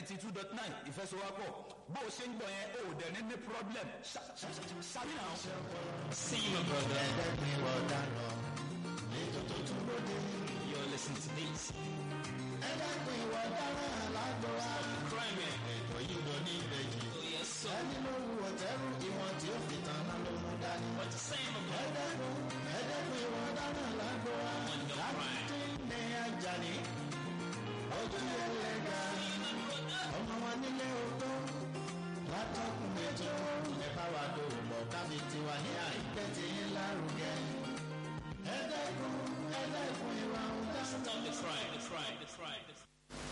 ninety two dot nine ìfẹsowápọ̀ bó o ṣe ń gbọ́ yẹn o ò dẹ̀ ní ní problem ṣáàbì náà. see you my brother. ẹ̀ẹ́dẹ́gbin ọ̀daràn ètò tó tún lóde. you're listening to this. ẹ̀ẹ́dẹ́gbin ọ̀daràn lágbo wa. crime yẹn. ètò yìí lọ ní ìbejì. oh yes sir. ẹni ló wù ọ̀tẹ́rù ìwọ̀n tí ó fi tán náà ló mú dání. what you saying my brother. ẹ̀ẹ́dẹ́gbin ẹ̀ẹ́dẹ́gbin ọ̀daràn lágbo wa. on your crime. láti ní Àjàní ojú ẹlẹ́gà ọmọ wa nílé ogbó látọkùn ètò ẹ̀ka wa dòwò bọ̀ kábi tiwa ní àìpẹ́ tí ń lárugẹ. ẹ̀ẹ́dẹ́gbin ẹ̀ẹ́dẹ́gbin ìwà ọ̀daràn. stop the crime the crime the crime. The crime.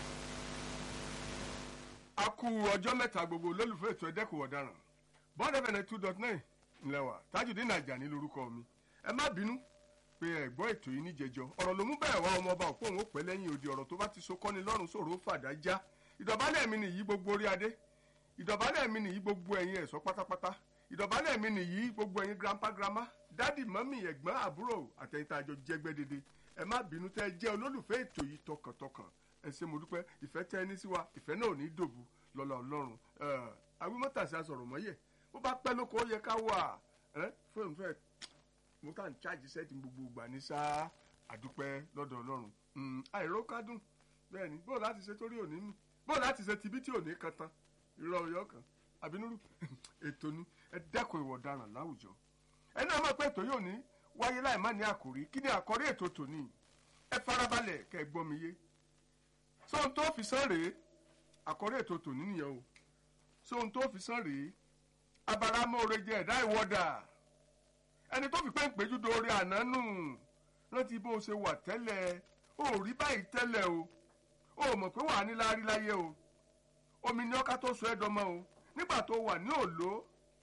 a kú ọjọ́ mẹ́ta gbogbo olólùfẹ́ ètò ẹ̀dẹ́kùn ọ̀daràn bond fm two dot nine ńlẹ́wà tajudeen Àjàní lórúkọ mi ẹ má bínú pé ẹ gbọ́ ètò yìí níjẹjọ ọ̀rọ̀ ló mú bẹ́ẹ̀ wá ọmọ ọba òpó òun ó pẹ́ lẹ́yìn odi ọ̀rọ̀ tó bá ti so kọ́ni lọ́rùn sòrò ó fàdá já ìdọ̀bálẹ̀ mi nìyí gbogbo orí adé ìdọ̀bálẹ̀ mi nìyí gbogbo ẹ̀yin ẹ̀ṣọ́ pátápátá ìdọ̀bálẹ̀ mi nìyí gbogbo ẹ̀yin grandpa grandma dádì mọ́mì ẹ̀gbọ́n àbúrò àtẹ̀yìntà àjọ jẹgbẹ́ dédé ẹ má bínú tẹ́ ẹ jẹ́ olólùfẹ́ ètò yìí tọkàntọkàn ẹ ṣé mo dúpẹ́ ìfẹ́ tẹ́ ẹ ní sí wa ìfẹ́ náà ò ní dòbu lọ́la ọlọ́run awímọ́tàsí asọ̀rọ̀ mọ́yẹ̀ bó bá pẹ́ lóko ó yẹ ká wà ẹ́ fóònù fẹ́ mo kàn ń chájì sẹ́ẹ̀tì gbogbo ìgbà ní sáà àdúpẹ́ lọ́dọ̀ ọlọ́run àìró kádùn bẹ́ẹ̀ ni bóò láti ṣe torí òní mi bóò láti ṣe tibí tí òní kan tán irọ́ ọyọ́ kan àbínúrú ètò ni ẹ dẹ́kun ìwà ọ̀daràn láwùjọ ẹ náà mọ̀ pé ètò yóò ní wáyé láì má ní àkòrí kí ni àkòrí ètò tòní ẹ farabalẹ̀ kẹ́ ẹ gbọ́ mi yé sóhun tó fi sán rèé àkòrí ètò tòní nìyẹn o sóhun tó fi sán rèé abaramóore jẹ ẹ̀dá ìwọ́dà ẹni tó fi pé ń péjú dorí àná nù rántí bó o ṣe wà tẹ́lẹ̀ o ò rí báyìí tẹ́lẹ̀ o o ò mọ̀ pé wàá ní láárí láyé o omi ní ọká tó sọ ẹ́ dọmọ o nígbà tó wà ní òòló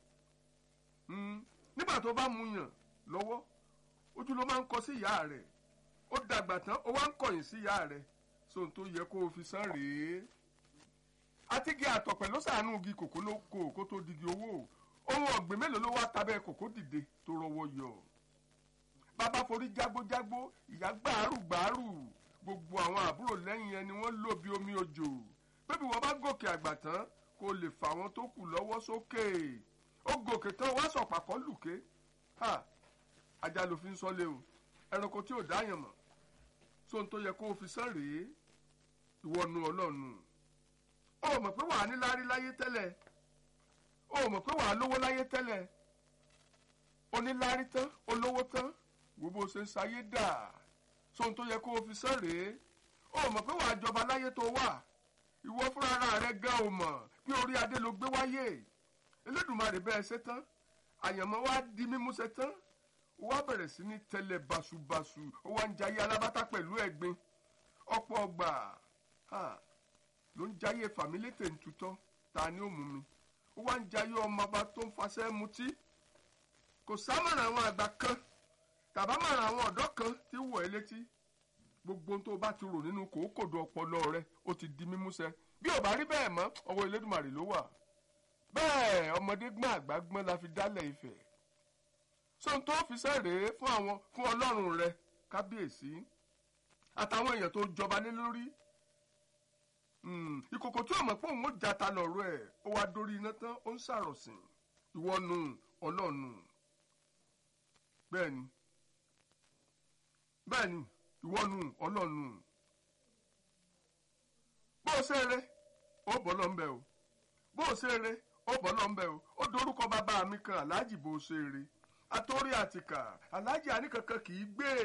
nígbà tó bá mu yàn lọ́wọ́ ojú ló máa ń kọ sí ìyá rẹ̀ ó dàgbà tán ó wá ń kọ̀yìn sí ìyá rẹ̀ sóhun tó yẹ kó o fi san rèé àtìgé àtọ̀pẹ̀ ló sàánú igi kòkó ló kó kó tó digi owó ohun ọ̀gbìn mélòó ló wá tabẹ́ kòkó dìde tó rọwọ́ yọ bàbá forí jágbójágbó ìyá gbàárù gbàárù gbogbo àwọn àbúrò lẹ́yìn ẹni wọ́n lò bí omi òjò bébí wọ́n bá gòkè àgbà tán kó lè fà wọ́n tó kù lọ́wọ́ sókè ó gòkè tán wá sọ̀pà kọ́ lùké ha ajá ló fi ń sọ́lé o ẹranko tí ò dáyàn mọ̀ sóhun tó yẹ kó o fi sán rèé ìwọ́nu ọlọ́nu ó mọ̀ pé wàá ní láárí láyé tẹ́lẹ̀ ó mọ̀ pé wàá lówó láyé tẹ́lẹ̀ oníláárí tán olówó tán wo bó ṣe ń sayé dà sóhun tó yẹ kó o fi sán rèé ó mọ̀ pé wàá jọba láyé tó wà ìwọ fúnra ara rẹ gan ò mọ̀ pé orí adé ló gbé wáyé Elédùmarè bẹ́ẹ̀ ṣe tán àyànmọ́ wa di mímú ṣe tán ó wá bẹ̀rẹ̀ sí ní tẹ́lẹ̀ basubasu ó wá ń jayé alábátá pẹ̀lú ẹ̀gbin ọ̀pọ̀ ọgbà ló ń jayé fàmílétè ń tutọ́ ta ni ó mú mi ó wá ń jayé ọmọ ọba tó ń fasẹ́ mutí kò sámọ̀ràn àwọn àgbà kan tàbámọ̀ràn àwọn ọ̀dọ́ kan tí wọ̀ ẹ́ létí gbogbo ohun tó bá ti rò nínú kòókòdó ọpọlọ rẹ ó ti di mímúṣẹ bí ò bá rí bẹ́ẹ̀ mọ́ ọwọ́ Elédùmarè ló wà bẹ́ẹ̀ ọmọdé gbọ́n àgbà gbọ́n la fi dálẹ̀ Ifẹ̀ sóhun tó fi sẹ́rèé fún àwọn fún Ọlọ́run rẹ kábíyèsí àtàwọn èèyàn tó jọba lé lórí ìkòkò tí ọmọ pé òun ó jata lọ́rọ̀ ẹ̀ ó wá dórí iná tán ó ń ṣàròsìn ìwọ́nu ọlọ́nu bẹ́ẹ̀ni bẹ́ẹ̀ni ìwọ́nu ọlọ́nu bó o ṣe eré ó bọ́ lọ́ ń bẹ̀ o bó o ṣe eré ó bọ́ lọ́ ń bẹ̀ o ó dorúkọ bàbá mi kan aláàjì bó o ṣe eré àtòrí àtìkà aláàjì àníkankan kì í gbé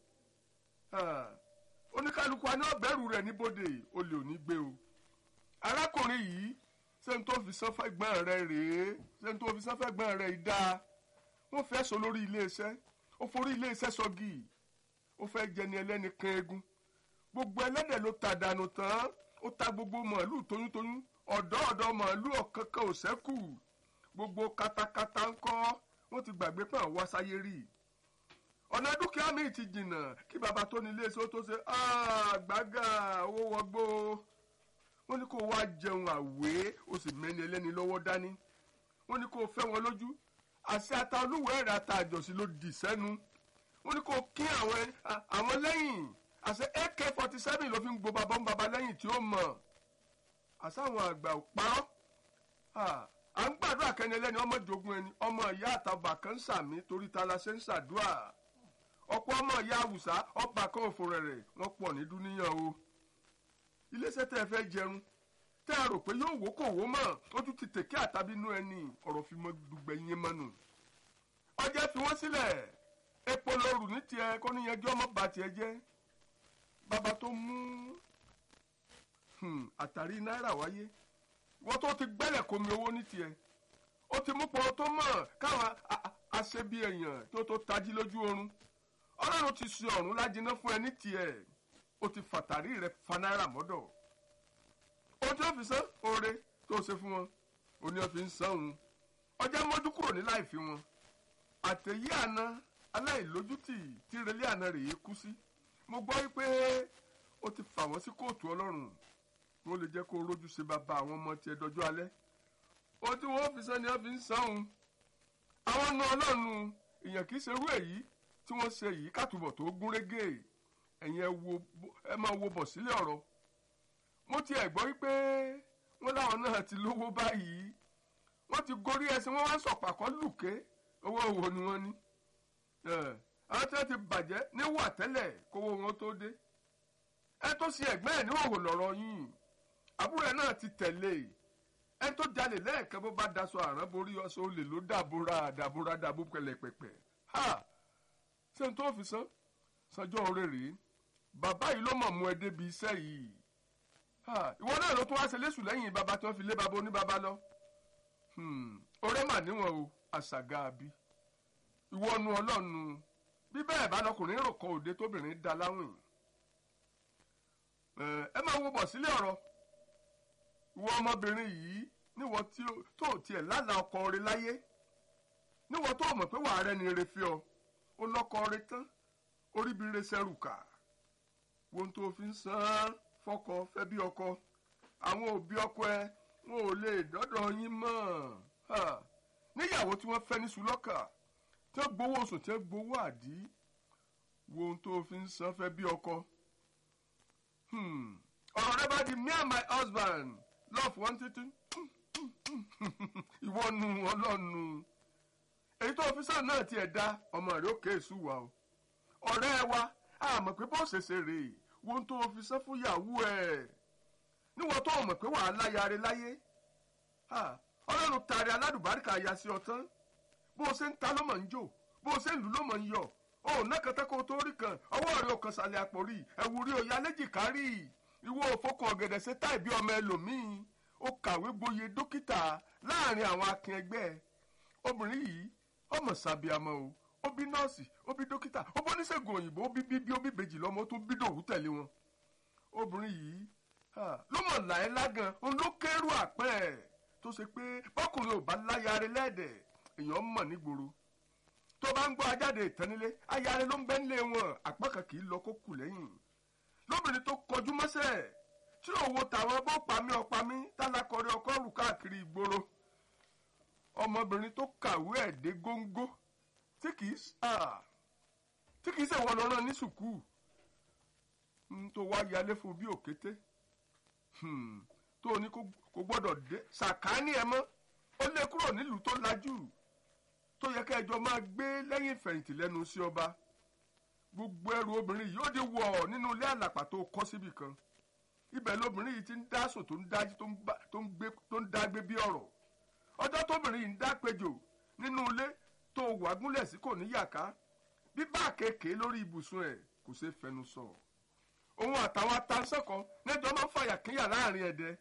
oníkálukú aní ọbẹ̀rù rẹ̀ níbodè olè ò ní gbé o arákùnrin yìí ṣé n tó fi sanfẹ́ gbọ́n rẹ̀ rèé ṣé n tó fi sanfẹ́ gbọ́n rẹ̀ yìí dáa wọ́n fẹ́ sọ lórí iléeṣẹ́ ó forí iléeṣẹ́ sọ́gì ó fẹ́ jẹni ẹlẹ́ni kan eegun gbogbo ẹlẹ́dẹ̀ ló ta dànù tán ó ta gbogbo màálù toyúntoyún ọ̀dọ́ ọ̀dọ́ màálù ọ̀kankan ò ṣẹ́kù gbogbo katakata ńkọ́ wọ́n ti gbàgbé pé àwọn wáṣáyé rí ọ̀nà dúkìá mi ti jìnnà kí baba tó ní iléeṣẹ́ ó tó ṣe gbàgà owó wọgbó wọ́n ní kó wá jẹun àwé ó sì mẹ́ni ẹlẹ́ni lọ́wọ́ dání wọ́n ní kó fẹ́ wọn lójú àṣẹ ata olúwẹ̀ẹ́ rẹ̀ ata àjọsí ló dì sẹ́nu wọ́n ní kó kí àwọn lẹ́yìn àṣẹ ak forty seven ló fi ń gbo bàbá ń bàbá lẹ́yìn tí ó mọ̀ àsáwọn àgbà ò parọ́ à ń gbàdúrà kẹni ẹlẹ́ni ọmọ jogun ẹni ọmọ ìyá àtàbà kan ń sàmí torí ta la ṣe ń ṣàdúrà ọ̀pọ̀ ọmọ ìyá àwùsá ọba kan òfò rẹ̀ wọ́n pọ̀ ní dúníyàn o iléeṣẹ́ tẹ́ ẹ fẹ́ jẹun tẹ́ ẹ rò pé yóò wó kò wó mọ̀ ojú ti tèké àtàbínú ẹni ọ̀rọ̀ fi mọ́ dùgbẹ́ yín mọ́nu ọjọ́ fi wọ́n sílẹ̀ epo lóru ní tiẹ̀ kó níyanjú ọmọ bá tiẹ̀ jẹ́ bàbá tó mú hmm, àtàrí náírà wáyé wọ́n tó ti gbẹ́lẹ̀ komi owó ní tiẹ̀ ó ti mú pọ̀ tó mọ̀ káwọn a- a- aṣebi èèyàn tó tó tají lójú oorun ọlọ́run ti ṣe ọ̀run lájiná fún ẹ ní tiẹ̀ ó ti fàtàrí rẹ fa náírà mọ́dọ̀ ó tí ó fi san oore tó ṣe fún wọn ó ní ó fi ń san òun ọjọ́ mójú kúrò ní láì fi wọn àtẹ̀yí àná aláìlójútì tí relé àná rèé kú sí mo gbọ́ wípé ó ti fà wọ́n sí kóòtù ọlọ́run wọ́n lè jẹ́ kó rójú ṣe bàbá àwọn ọmọ tiẹ̀ dọjọ́ alẹ́ ohun tí wọ́n fi san ni wọ́n fi ń san òun àwọn ọ̀nà ọlọ́run èèyàn kì í ṣerú èyí tí wọ́n ṣe yìí kàtúbọ̀ tó gún régé ẹ̀yin ẹ wo ẹ máa wo bọ̀ sílẹ̀ ọ̀rọ̀ mo ti ẹ̀ gbọ́ wípé wọ́n láwọn náà ti lówó báyìí wọ́n ti gorí ẹsẹ̀ wọ́n wá sọ̀pàkọ́ lùké owó òwò ni wọ́n ní ẹ̀, àwọn tí wọ́n ti bàjẹ́ níwà tẹ́lẹ̀ kówó wọn tó dé ẹ tó ṣe ẹ̀gbẹ́ ẹ̀ níwòwò lọ̀rọ̀ yìí àbúrò ẹ̀ náà ti tẹ̀lé ẹ tó jalè lẹ́ẹ̀kan bó bá daṣọ àrán borí ọṣọ olè ló dàbúrà dàbúrà dàbú pẹ̀lẹ́pẹ̀pẹ̀ ha ṣé n tó fi san sanjọ́ oore rèé bàbá yìí ló mọ̀ mú ẹ débi iṣẹ́ yìí ha ìwọ náà ló tún wá ṣe léṣù lẹ́yìn bàbá tí wọ́n fi lé bàbá oníbàbá lọ Hmm, ọ̀rẹ́ mà níwọ̀n o àṣàgà àbí ìwọ nu ọlọ́nu bí bẹ́ẹ̀ bá lọkùnrin rò kọ òde tóbìnrin da láwìn ẹ ẹ máa wo bọ̀ sílé ọ̀rọ̀ ìwọ ọmọbìnrin yìí níwọ tí ó- tó tiẹ̀ lálàá ọkọ rẹ láyé níwọ tó mọ̀ pé wàá rẹ ni ire fi ọ ó lọ́kọ rẹ tán orí bí re sẹ́rù kà wọn tó fi ń san án fọkọ fẹ́ bí ọkọ àwọn òbí ọkọ ẹ wọn ò lè dọ́dọ̀ yín mọ́ Ha. níyàwó tí wọ́n fẹ́ ní sùlọ́kà tí wọ́n gbowó oṣù tí wọ́n gbowó àdí wo ohun tó fi ń san fẹ́ bí ọkọ. Hmm. ọ̀rọ̀ rẹ bá di me and my husband love one two two ìwọ nu ọlọ́nu èyí tó fi sàn náà tiẹ̀ dá ọmọ rẹ̀ ó kéésù wa o ọ̀rẹ́ wa àmọ̀ pé bó ṣe ṣe rèé wo ohun tó fi sán fún ìyàwó ẹ̀ níwọ̀n tó mọ̀ pé wàá láyàrá láyé Ha, ọlọ́run tàrí aládùbáríkà ya sí ọ tán bó o ṣe ń ta ló mọ̀ ń jò bó o ṣe ń lù ló mọ̀ ń yọ̀ o ò ná kẹtẹ́ kó o tó rí kan ọwọ́ rẹ ò kan sàlẹ̀ àpò rí ẹ̀wù rí òye alẹ́jìká rí ìwọ òfokùn ọ̀gẹ̀dẹ̀ ṣe táì bí ọmọ ẹlòmíì ó kàwé gboyè dókítà láàrin àwọn akin ẹgbẹ́ ẹ obìnrin yìí ọmọ sàbíàmọ o ó bí nọ́ọ̀sì ó bí dókítà ó bọ́ oníṣègùn òyìnbó ó bí bíbí ó bí bèjì lọ́mọ ó tún bí dòwú tẹ̀lé wọn obìnrin yìí ah, ló mọ̀ láyé lágan òun ló kérú àpẹ́ ẹ̀ tó ṣe pé bọ́kùnrin ò bá láyàrá lẹ́ẹ̀dẹ̀ èèyàn mọ̀ nígboro tó bá ń gbọ́ ajáde ìtẹ́nilé ayáre ló ń bẹ́ nílé wọn àpá kan kì í lọ kó kù lẹ́yìn lóbìnrin tó kọjú mọ́sẹ̀ tí òwò tàwọn bó pa mí ọpa mí tálákọrí ọkọ rù káàkiri ìgboro ọmọbìnrin tó kàwé ẹ̀ dé góńgó tí kì í s- ah, tí kì í ṣèwọ lọ́rọ̀ ní sùkúù ń tó wá yálé fún bí òkété Hmm, tó o ní kó kó gbọ́dọ̀ dé sàkáání ẹ mọ́ ó lé kúrò nílùú tó lajú tó yẹ kẹjọ máa gbé lẹ́yìn ìfẹ̀yìntì lẹ́nu sí ọba gbogbo ẹrù obìnrin yìí ó di wọ̀ nínú ilé àlàpà tó kọ́ síbì kan ibẹ̀ lobìnrin yìí ti ń dá sùn tó ń dájú tó ń bá- tó ń gbé tó ń dá gbé bí ọ̀rọ̀ ọjọ́ tóbìnrin yìí ń dá péjò nínú ilé tó wà gúnlẹ̀ sí kò ní yàká bíbá kéèké lórí ibùsùn ẹ̀ kò ṣeé fẹnu sọ òun àtàwọn atansẹ́kọ̀ọ́ lẹ́jọ́ máa ń fàyà kíyà láàrin ẹ̀dẹ́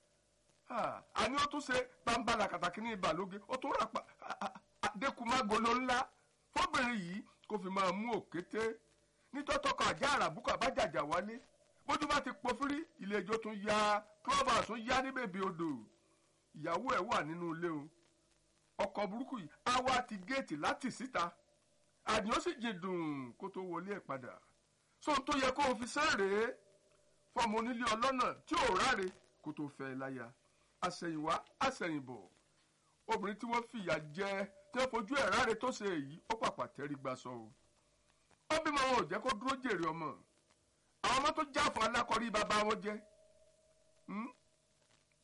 àní ó tún ṣe bambala kàtàkì ní ìbàlóge ó tún rà pa adékùmágolo ńlá fóbìnrin yìí kó fi máa mú òkété nítọ́tọ́kọ̀ àjá àràbùkọ̀ àbájàjà wálé bójú bá ti pọfírí ilé ẹjọ́ tún ya klọ́bà tún yá ní bèbè odò ìyàwó ẹ̀ wà nínú ilé o ọkọ̀ burúkú yìí á wá ti géètì láti síta àdìyàn sì jìndùn kó tó wọlé ẹ̀ padà sóhun tó yẹ kó o fi sẹ́rèé fọmọ onílé ọlọ́nà tí ò ráre kó tó fẹ́ láya àṣẹ̀yìnwá àṣẹ̀yìnbọ̀ obìnrin tí wọ́n fìyà jẹ tí wọ́n fojú ẹ̀ ráre tó ṣe èyí ó pàpà tẹ́rí gba sọ o ó bímọ wọn ò jẹ́ kó dúró jèrè ọmọ àwọn ọmọ tó já fún alákọ̀rí bàbá wọn jẹ́ Hmm?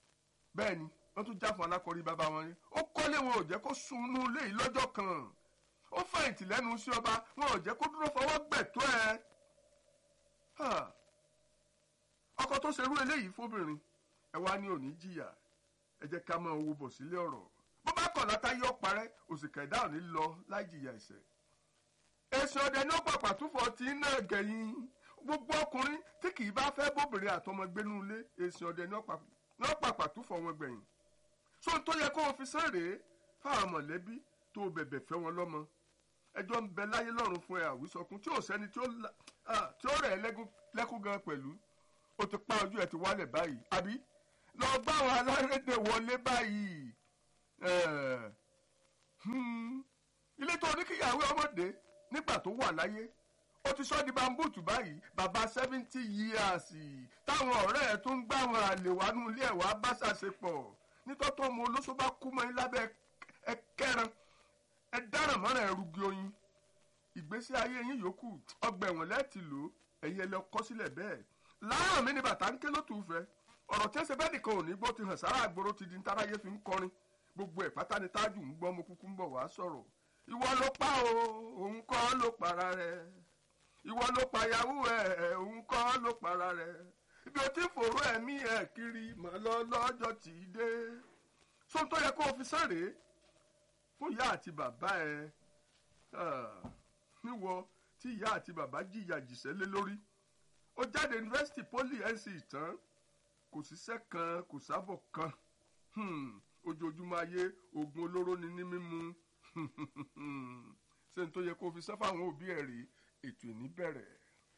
bẹ́ẹ̀ ni wọ́n tún já fún alákọ̀ọ́rí bàbá wọn ni ó kọ́lé wọn ò jẹ́ kó sunú ilé yìí lọ́jọ́ kan ó fẹ̀yìntì lẹ́nu sí ọba wọn ò jẹ́ kó dúró fọwọ́ gbẹ̀tọ́ ẹ. Ha. ọkọ tó ṣerú eléyìí fóbìnrin ẹ wá ní òní jìyà ẹ jẹ́ ká máa wo bọ̀ sílé ọ̀rọ̀ bó bá kọ̀ látà yọ parẹ́ òsìkà ẹ̀dá ò ní lọ láì jìyà ẹ̀ṣẹ̀. èsì ọdẹ ní ó pàpà túfọ̀ tí ń náà gẹ̀yìn gbogbo ọkùnrin tí kì í bá fẹ́ bóbìnrin àtọmọgbénú ilé èsì ọdẹ ní ó pàpà túfọ̀ wọn gbẹ̀yìn. sóhun tó yẹ kó o fi sẹ́rèé fáwọn mọ̀lẹ́bí tó o bẹ̀bẹ̀ fẹ́ wọn lọ́mọ ẹjọ́ ń bẹ láyé lọ́run fún ẹ àwísọkun tí ò sẹ́ni tí ó la- ah, tí ó rẹ̀ ẹ́ lẹ́kún- lẹ́kún gan pẹ̀lú ó ti pa ojú ẹ̀ ti wálẹ̀ báyìí àbí lọ bá àwọn alárédè wọlé báyìí Eh, hmm, ilé tó ní kíyàwó ọmọdé nígbà tó wà láyé ó ti sọ di bambúùtù báyìí bàbá seventy years táwọn ọ̀rẹ́ ẹ̀ tó ń gbá àwọn àlè wá nú ilé ẹ̀ wá bá ṣàṣepọ̀ nítọ́tọ́ ọmọ olóṣó bá kú mọ́ yín lábẹ́ ẹ kẹran ẹ dáràn mọ́ra ẹ rúgi oyin ìgbésí ayé yín yòókù ọgbà ẹ̀wọ̀n lẹ́ẹ̀tì lò ó ẹ̀yin ẹ lọ kọ́ sílẹ̀ bẹ́ẹ̀ láàrán mi ni bàtà ń ké lótú fẹ́ ọ̀rọ̀ tí ẹsẹ̀ bẹ́ẹ̀ nìkan ò ní gbọ́ ti hàn sára àgbòrò ti di ntáráyé fi ń kọrin gbogbo ẹ̀ pátá ni tájù ń gbọ́ mo kúkú ń bọ̀ wá sọ̀rọ̀ ìwọ ló pa o òun kọ́ ló para rẹ̀ ìwọ ló pa yahoo ẹ̀ òun kọ́ ló para rẹ̀ ibi o ti ń fòrò ẹ̀mí ẹ̀ kiri mọ̀ lọ lọ́jọ́ tì í dé sóhun tó yẹ kó o fi sáré fún ìyá àti bàbá ẹ ah, níwọ tí ìyá àti bàbá jìyà jìṣẹ́ lé lórí ó jáde yunifásitì poli nc tán kò síṣẹ́ kan kò sábọ̀ kan Hmm, ojoojúmọ́ ayé oògùn olóró ni ní mímu ṣé n tó yẹ kó fi sẹ́fà àwọn òbí ẹ̀ rí ètò ìní bẹ̀rẹ̀.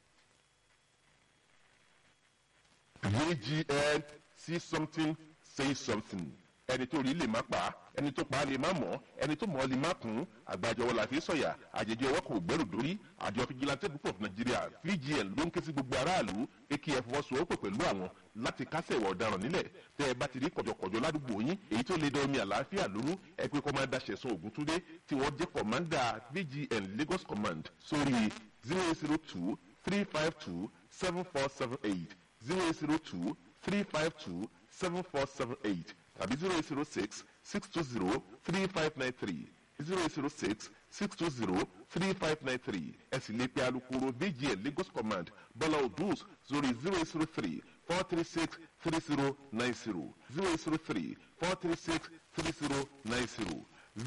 VGN see something say something ẹni tó rí lè má pa ẹni tó pa á lè má mọ̀ ẹni tó mọ̀ ọ́ lè má kún àgbàjọwọ́ la fi sọ̀yà àjèjì ọwọ́ kò gbẹ́rù dórí àjọ fìjìláńtẹ́ púpọ̀ fún nàìjíríà VGN ló ń ké sí gbogbo aráàlú pé kí ẹ fọwọ́sowọ́pọ̀ pẹ̀lú àwọn láti kásẹ̀ ìwà ọ̀daràn nílẹ̀ tẹ́ ẹ bá ti rí kọ̀jọ̀kọ̀jọ̀ ládùúgbò yín èyí tó lè da omi àlàáfíà lóru ẹ pé kọ́mándà ṣẹ̀sán ògúntúndé tí wọ́n jẹ́ kọ̀mándà VGN Lagos Command sórí zero zero two three five two seven four seven eight zero zero two three five two seven four seven eight tàbí zero zero six six two zero three five nine three zero zero six six two zero three five nine three ẹ sì lè pe alukoro VGN Lagos Command Bọ́lá Odus sórí zero zero three four three six three zero nine zero zero zero three four three six three zero nine zero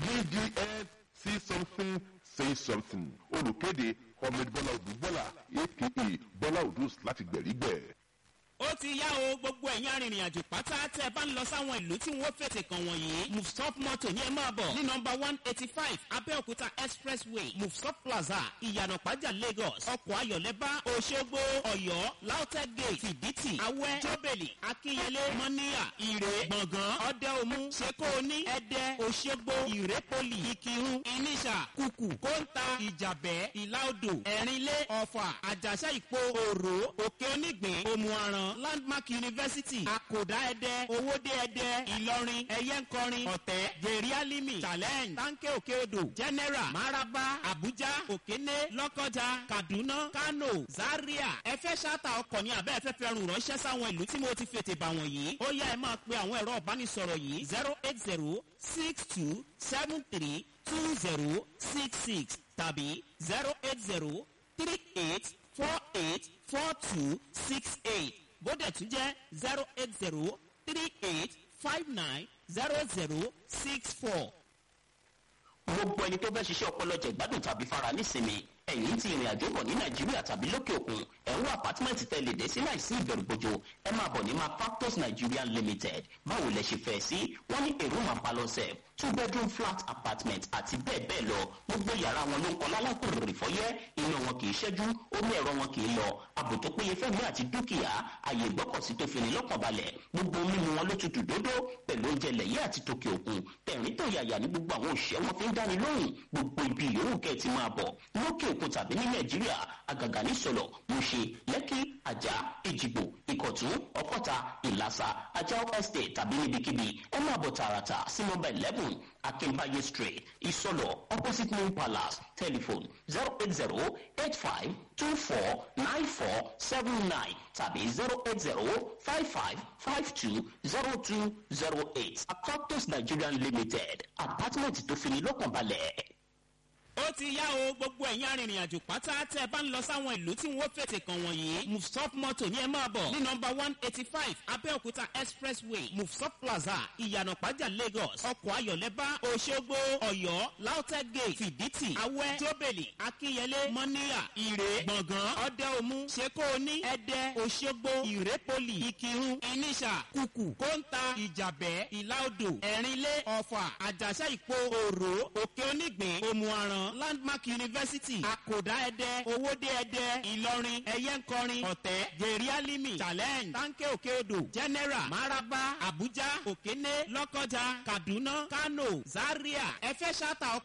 VGN see something say something olùkéde Ahmed Bọ́lá Odus Bọ́lá aka Bọ́lá Odus láti gbẹ̀rígbẹ̀. ó ti yá o gbogbo ẹ̀yin arìnrìn àjò pátá tẹ́ ẹ bá ń lọ sáwọn ìlú tí wọ́n fètè kàn wọ̀nyí mufsop moto ní ẹ máa bọ̀ ní nọmba one eighty five abẹ́òkúta expressway mufsop plaza ìyànà pàjá lagos ọkọ̀ ayọ̀lẹ́bá òṣogbo ọ̀yọ́ lautech gate fìdítì awẹ́ jọ́bẹ̀lì akínyẹlé mọ́níyà ìrè gbọ̀ngàn ọ̀dẹ́omu ṣekóoní ẹ̀dẹ́ òṣogbo ìrépolì ìkírun ìníṣà kùkù kóńtà ìjàbẹ́ ìlàodò ẹ̀rínlé ọ̀fà àjàṣà ìpó òrò òkè onígbìn òmùaran landmark university àkòdá ẹdẹ owóde ẹdẹ ìlọrin ẹyẹnkọrin ọ̀tẹ́ jerry alimi challenge tanke òkè odò general maraba abuja òkéné lọ́kọjà kaduna kano zaria ẹ fẹ́ ṣáàtà ọkọ̀ ní abẹ́ ẹ fẹ́ fẹ́ rùn ránṣẹ́ sáwọn ìlú tí mo ti fètè bà wọ̀nyí ó yá ẹ máa pe àwọn ẹ̀rọ ìbánisọ̀rọ̀ yìí zero eight zero six two seven three two zero six six tàbí zero eight zero three eight four eight four two six eight bódẹ̀ tún jẹ́ zero eight zero three eight five nine zero zero six four. gbogbo ẹni tó fẹ́ ṣiṣẹ́ ọpọlọ jẹ̀gbádùn tàbí fara nísinmi ẹ̀yìn tí ìrìn àjò bọ̀ ní nàìjíríà tàbí lókè òkun ẹ̀rọ àpátímẹ́ǹtì tẹ̀lé dé sí láìsí ìbẹ̀rùbojo ẹ máa bọ̀ ní ma factors nigeria limited báwo lẹ ṣe fẹ́ sí wọ́n ní èrò máa bá lọ sẹ̀ two bedroom flat apartment àti bẹ́ẹ̀ bẹ́ẹ̀ lọ gbogbo yàrá wọn ló ń kọ́ lálákùnrin fọ́yẹ́ iná wọn kì í ṣẹ́jú omi ẹ̀rọ wọn kì í lọ ààbò tó péye fẹ́mi àti dúkìá àyè ìgbọ́kọ̀sí tó fini lọ́kàn balẹ̀ gbogbo mímu wọn ló tutù dódó pẹ̀lú oúnjẹ lẹ̀yẹ́ àti tòkè òkun tẹ̀rín tó yàyà ní gbogbo àwọn òṣìṣẹ́ wọn fi ń dáni lóhùn gbogbo ibi yòówù kẹ́ ẹ ti máa bọ̀ lókè òkun tàbí ní nàìjíríà àgàgà ní sọ̀lọ̀ mùṣe lẹ́kì àjà èjìgbò ìkọ̀tún ọ̀kọ́ta ìlàsà ajá estate tàbí níbikíbi ẹ máa bọ̀ tààràtà sí nọmba eleven seven akínbáyé street ìsọlọ opposite new palace telephone zero eight zero eight five two four nine four seven nine tàbí zero eight zero five five five two zero two zero eight Factors Nigerian Limited apartment tó fini lọ́kàn balẹ̀ ó ti yá o gbogbo ẹ̀yin arìnrìn-àjò pátá tẹ́ ẹ bá ń lọ sáwọn ìlú tí wọ́n fètè kàn wọ̀nyí mufsop moto ní ẹ máa bọ̀ ní nọmba one eighty five abẹ́òkúta expressway mufsop plaza ìyànàpájà lagos ọkọ̀ ayọ̀lẹ́bá òṣogbo ọ̀yọ́ lautech gate fìdítì awẹ́ tóbèlì akínyẹlé mọ́níyà ìrè gbọ̀ngàn ọ̀dẹ́omu ṣekóoní ẹ̀dẹ́ òṣogbo ìrépolì ìkírun ìníṣà kùkù kóńtà ìjàbẹ́ ìlàodò ẹ̀rínlé ọ̀fà àjàṣà ìpò òrò òkè onígbìn òmùaràn landmark university àkòdá ẹdẹ owóde ẹdẹ ìlọrin ẹyẹnkọrin ọ̀tẹ́ gèrè alimi challenge tanke òkè odò general maraba abuja òkéné lọ́kọjà kaduna kano zaria ẹfẹ́ ṣáta ọkọ̀